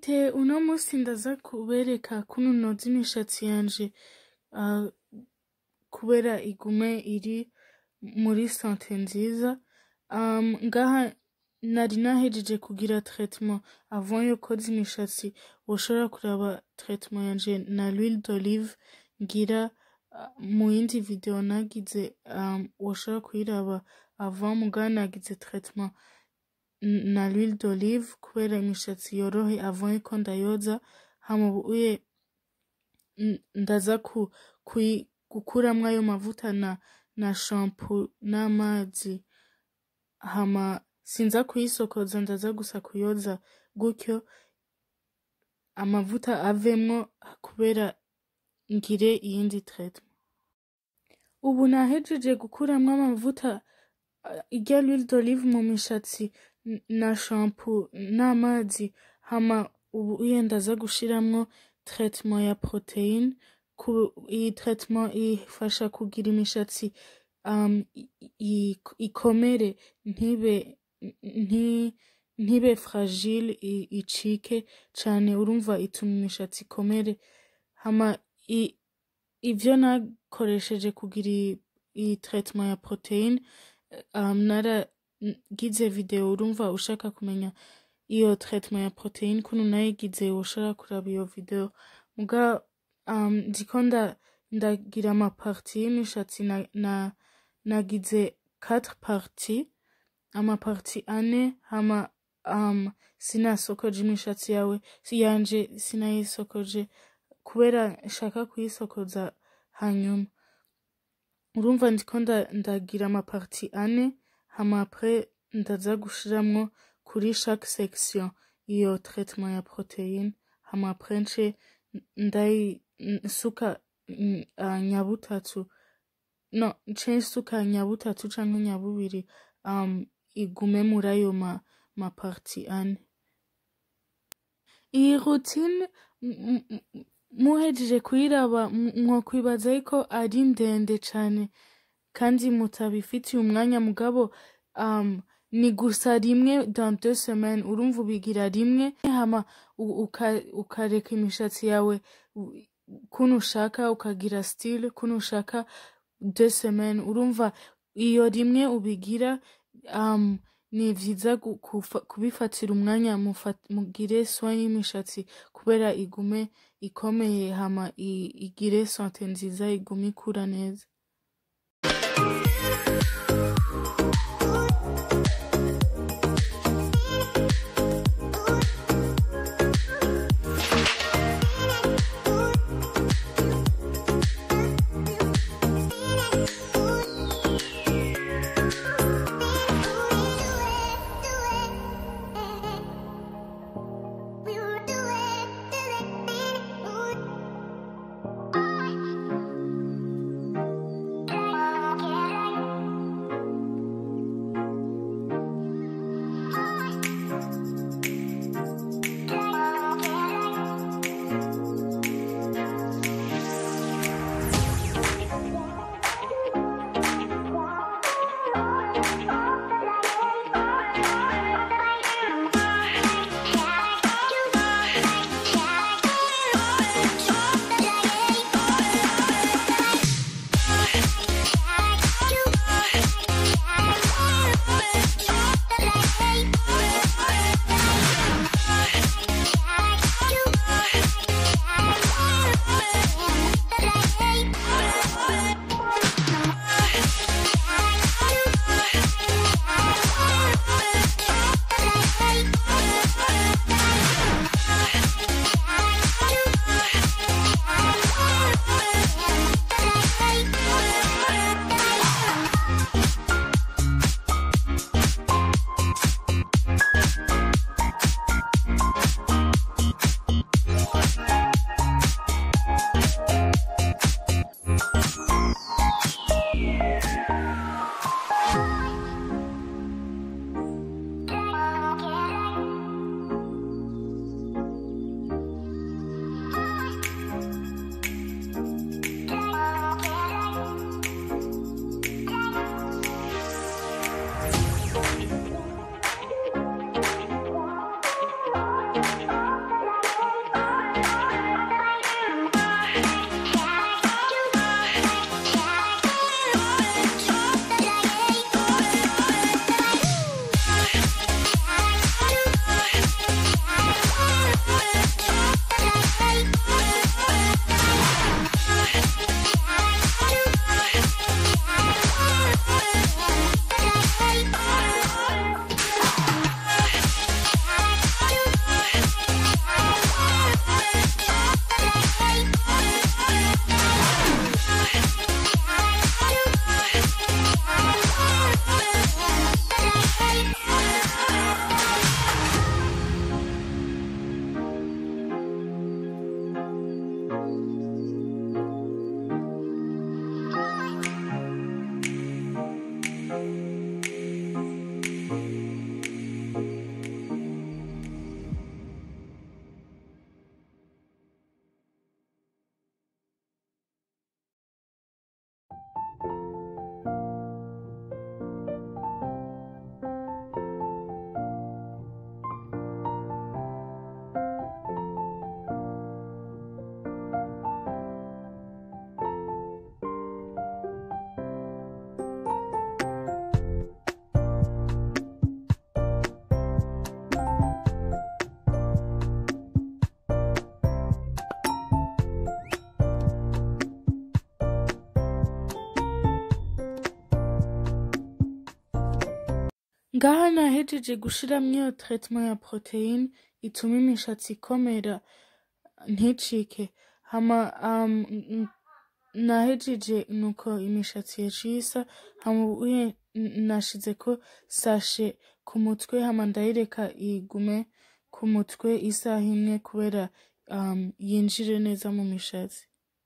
Mfite uno musi ndaza kubereka kuno noza imishatsi yanje ah, kubera igume iri muri sante nziza um, ngaha nari nahejeje kugira traitement avant yo koza imishatsi woshobora kuraba traitement yanje na l'huile d'olive ngira ah, mu yindi video nagize um, woshobora kuyiraba avant mugabo nagize traitement n- na l'huile d'olive kubera imishatsi yorohe avant yuko ndayoza hama ubuye n- ndaza ku, kui, gukuramwo ayo mavuta na, na shampoo n'amazi hama sinza kuyisokoza ndaza gusa kuyoza gutyo amavuta avemwo kubera ngire iyindi traitement ubu nahejeje gukuramwo amavuta ah, irya l'huile d'olive mu mishatsi n- na shampoo n'amazi hama ubu uye ndaza gushiramwo traitement ya proteine ku iyi traitement ifasha kugira imishatsi um, i- i- ikomere ntibe nti ntibe fragile i- icike cane urumva ituma imishatsi ikomere hama i, ivyo nakoresheje kugira iyi iyi traitement ya proteine um, naragize video urumva ushaka kumenya iyo traitement ya proteine kuno nayigize woshobora kuraba iyo video muga um, ndiko nda ndagira ama parti y'imishatsi na, na, nagize 4 parti ama parti ane hama um, sinasokoje imishatsi yawe si yanje sinayisokoje kubera nshaka kuyisokoza hanyuma urumva ndiko nda- ndagira ama parti ane hama après ndaza gushiramwo kuri chaque section iyo traitement ya proteine hama après nce ndayi nsuka mm, ah, nyabutatu no nce nsuka nyabutatu canke nyabubiri um, igume muri ayo ma, ma parti ane iyi routine m- m- m- muhejeje kuyiraba m- mwokwibaza yuko ari ndende cane kandi mutabifitiye umwanya mugabo um, ni gusa rimwe dans deux semaines urumva ubigira rimwe hama u- uka- ukareka imishatsi yawe u- kuno ushaka ukagira style kuno ushaka deux semaines urumva iyo rimwe ubigira um, ni vyiza gu- kufa- kubifatira umwanya mufa- mugire soin y'imishatsi kubera igume ikomeye hama i- igire sante nziza igume ikura neza ngaha nahejeje gushiramwo iyo traitement ya proteine ituma imishatsi ikomera nticike hama um, n- nahejeje nuko imishatsi yaciye isa hama ubuye n- nashizeko sashe ku mutwe hama ndayireka igume ku mutwe isaha imwe kubera um, yinjire neza mu mishatsi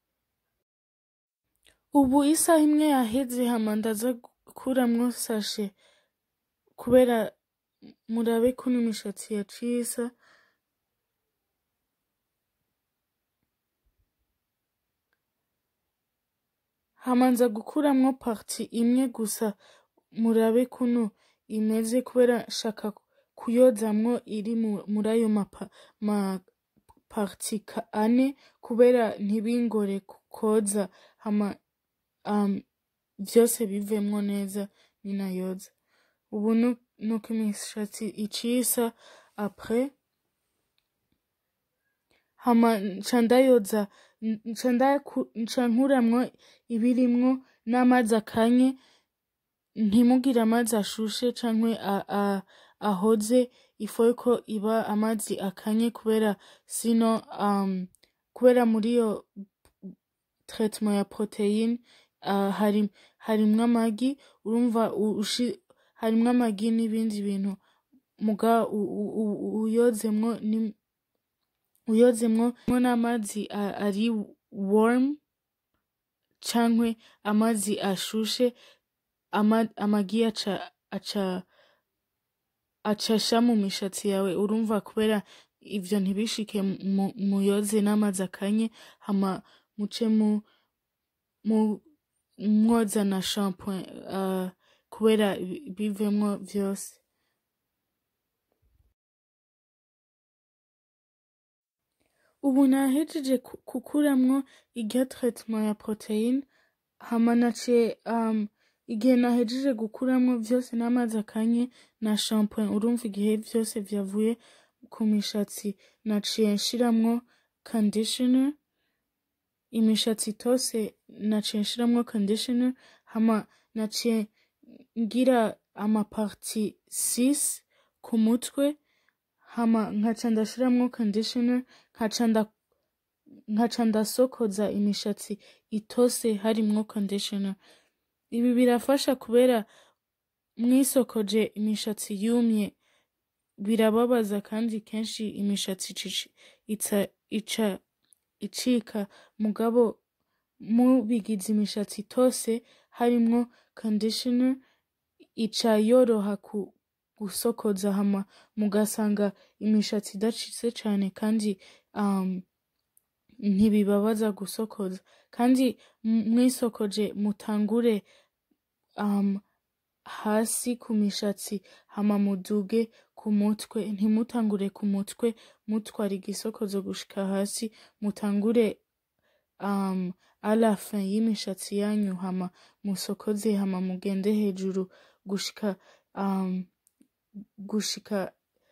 ubu isaha imwe yaheze hama ndaza gukuramwo sashe kubera murabe kuno imishatsi yaciye isa hamanza gukuramwo parti imwe gusa murabe kuno imeze kubera shaka kuyozamwo iri mu- muri ayo mapa ma parti ka- ane kubera ntibingore ku- koza hama um, vyose bivemwo neza ninayoza ubu nu- nuko imishatsi iciye isa apres hama nca ndayoza n- nca ndaku- nca nkuramwo ibirimwo n'amazi akanye ntimugire amazi ashushe canke a- a- ahoze ifo ko iba amazi akanye kubera sino um, kubera muri iyo traitement ya proteine uh, hari harimwo amagi urumva u- ushi- harimwo amagi n'ibindi bintu muga u- u- u- uyozemwo ni- uyozemwo n'amazi a- ari warm cankwe amazi ashushe ama- amagi aca aca acasha mu mishatsi yawe urumva kubera ivyo ntibishike mu- muyoze n'amazi akanye hama muce mu mu mwoza na shampoing uh, kubera bi- bivemwo vyose ubu nahejeje ku- gukuramwo iryo traitement ya proteine hama naciye um, igihe nahejeje gukuramwo vyose n'amazi akanye na shampoing urumva igihe vyose vyavuye ku mishatsi naciye nshiramwo conditioner imishatsi itose naciye nshiramwo conditioner hama naciye ngira amaparti 6 ku mutwe hama nkaca ndashiramwo conditioner nkaca nda nkaca ndasokoza imishatsi itose harimwo conditioner ibi birafasha kubera mwisokoje imishatsi yumye birababaza kandi kenshi imishatsi ici- ica ica icika mugabo mubigize imishatsi itose harimwo conditioner ica yoroha ku gusokoza hama mugasanga imishatsi idacitse cane kandi um, ntibibabaza gusokoza kandi m- mwisokoje mutangure um, hasi ku mishatsi hama muduge ku mutwe ntimutangure ku mutwe mutwara igisokozo gushika hasi mutangure um, ala fin y'imishatsi yanyu hama musokoze hama mugende hejuru gushika um, gushika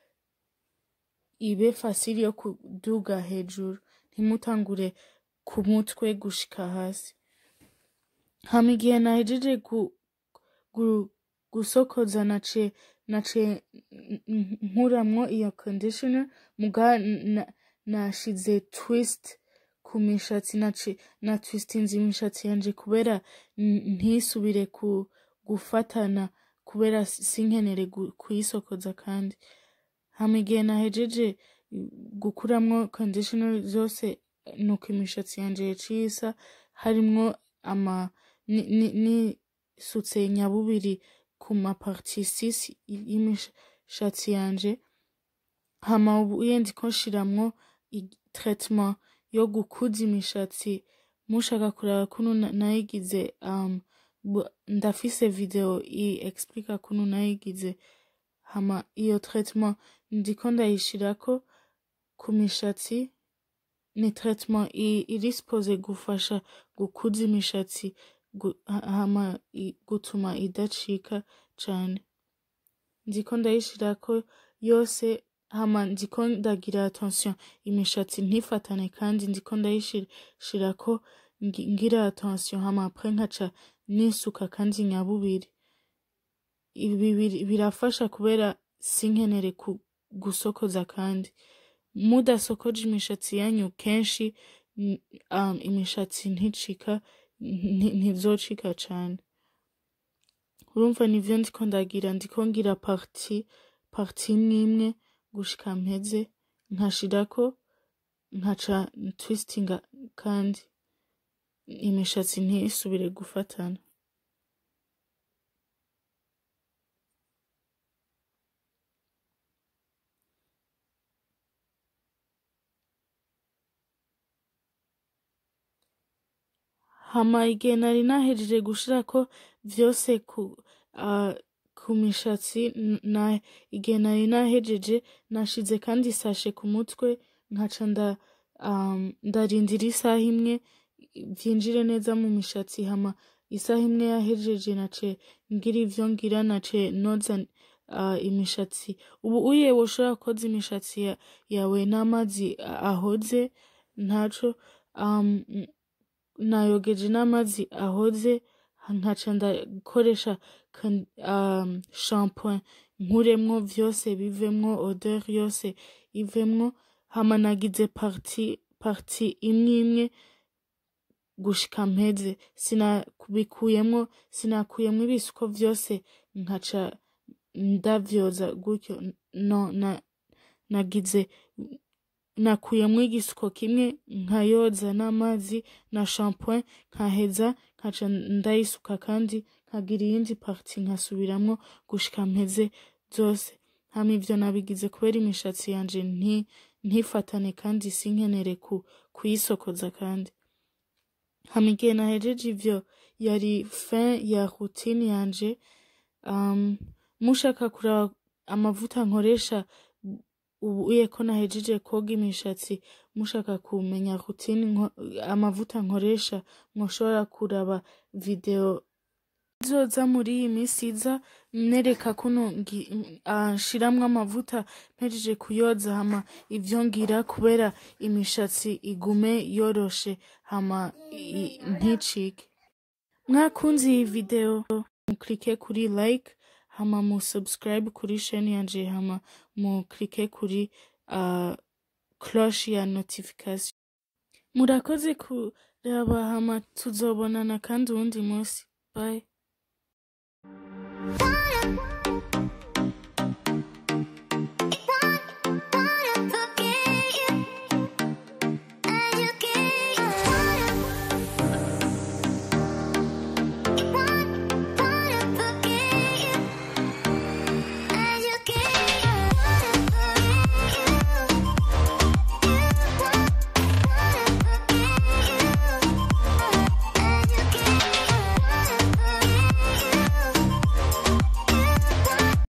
ibe fasili yo kuduga hejuru ntimutangure ku mutwe gushika hasi hama igihe nahejeje gu, gu, gusokoza naciye naciye n- n- nkuramwo iyo conditioner muga na- nashize twist ku mishatsi naci na twistinze imishatsi yanje kubera n- ntisubire ku gufatana kubera sinkenere gu- kuyisokoza kandi hama igihe nahejeje gukuramwo conditioner zose nuko imishatsi yanje yaciye isa harimwo ama ni- ni- nisutse nyabubiri ku maparti 6 y'imishatsi yanje hama ubu yendi ko nshiramwo i- traitement yo gukuza imishatsi mushaka kuraba kuno na- nayigize um, bu- ndafise video i explica kuno nayigize hama iyo traitement ndiko ndayishirako ku mishatsi ni traitement i- iri supposé gufasha gukuza imishatsi gu- ha- hama i- gutuma idacika cane ndiko ndayishirako yose hama ndiko ndagira attention imishatsi ntifatane kandi ndiko ndayishirako ngi- ngira attention hama après nkaca nisuka kandi nyabubiri ibi biri- birafasha kubera sinkenere ku- gusokoza kandi mudasokoje imishatsi yanyu kenshi n- um, imishatsi nticika nti- ntizocika cane urumva nivyo ndiko ndagira ndiko ngira parti parti imwe imwe gushika mpeze nkashirako nkaca twistinga kandi imishatsi ntisubire gufatana hama igihe nari nahejeje gushirako vyose ku uh, ku mishatsi n- na igihe nari nahejeje nashize kandi sashe ku mutwe nkaca nda um, ndarindira isaha imwe vyinjire neza mu mishatsi hama isaha imwe yahejeje nace ngira ivyo ngira nace noza uh, imishatsi ubu uye woshobora koza imishatsi ya, yawe n'amazi a- ahoze ntaco um, n- nayogeje n'amazi ahoze nkaca ndakoresha kan- um, shampoing nkuremwo vyose bivemwo odeur yose ivemwo hama nagize parti parti imwe imwe gushika mpeze sinabikuyemwo sinakuyemwo ibisuko vyose nkaca ndavyoza gutyo no na nagize nakuyemwo igisuko kimwe nkayoza n'amazi na shampoing nkaheza nkaca ndayisuka kandi nkagira iyindi parti nkasubiramwo gushika mpeze zose hama ivyo nabigize kubera imishatsi yanje nti ntifatane kandi sinkenere ku kuyisokoza kandi hama igihe nahejeje ivyo yari fin ya routine yanje um, mushaka kuraba amavuta nkoresha ubu uye ko nahejeje koga imishatsi mushaka kumenya routine nko- amavuta nkoresha mwoshobora kuraba video zoza muri iyi minsi iza nereka kuno ngi- ah, nshiramwo amavuta mpejeje kuyoza hama ivyo ngira kubera imishatsi igume yoroshe hama i- nticike mwakunze iyi video muklike kuri like hama mu subscribe kuri chaîne yanje hama mu klike kuri uh, cloche ya notification murakoze kuraba hama tuzobonana kandi uwundi munsi bye